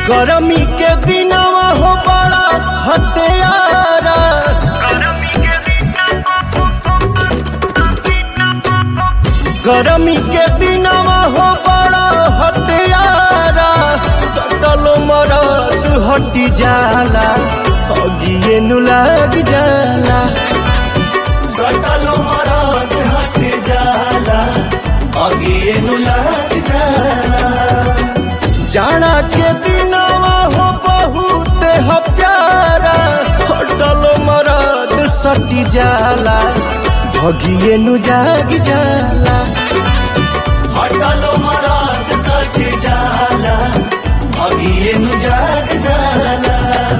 गरमी के दिनवा हो बड़ा हत्यारा गरमी के दिनवा हो बड़ा हत्यारा सटल मरद हटी जाला अगिए नु लग जाला सटल मरद हट जाला अगिए नु लग जाला जाड़ा के दिनवा हो बहुत ह प्यारा हटल मरद सटी जाला भगिए नु जाग जाला हटल मरद सट जाला अगिए नु जाग जाला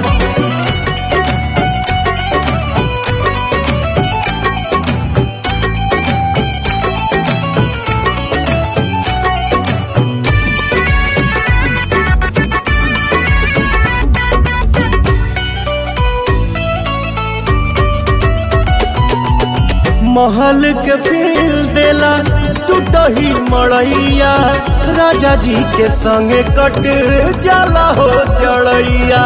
महल के फील देला टूटही मड़ैया राजा जी के संगे कट जाला हो जड़ैया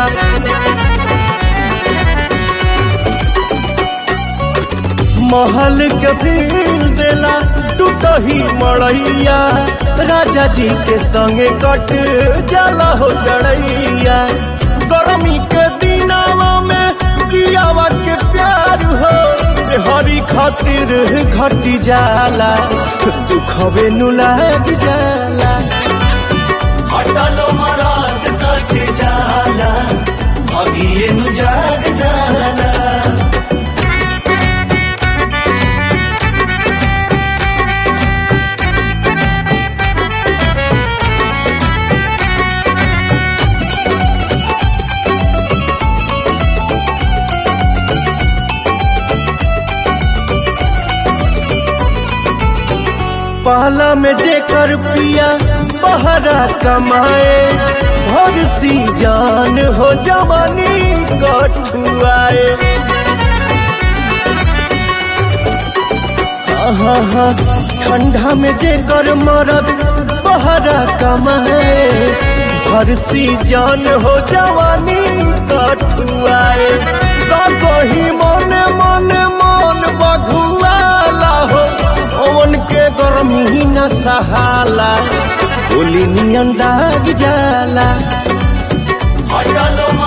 महल के फील देला टूटही मड़ैया राजा जी के संगे कट जाला हो जड़ैया गर्मी के दिनावा में पियावा के प्यार हो हरी खातिर घटी जाला दुखवे नु लाग जाला हटल मरद सट जाला अगिए नु जाग जाला पहला में जेकर पिया बहरा कमाए भर सी जान हो जवानी कठुआए हाँ हाँ ठंडा में जेकर मरद बहरा कमाए भर सी जान हो जवानी कठुआए का कही मन मन मन बघुआला हो ओवन के गर्मी न सहाला गोली नियन दाग जाला हटल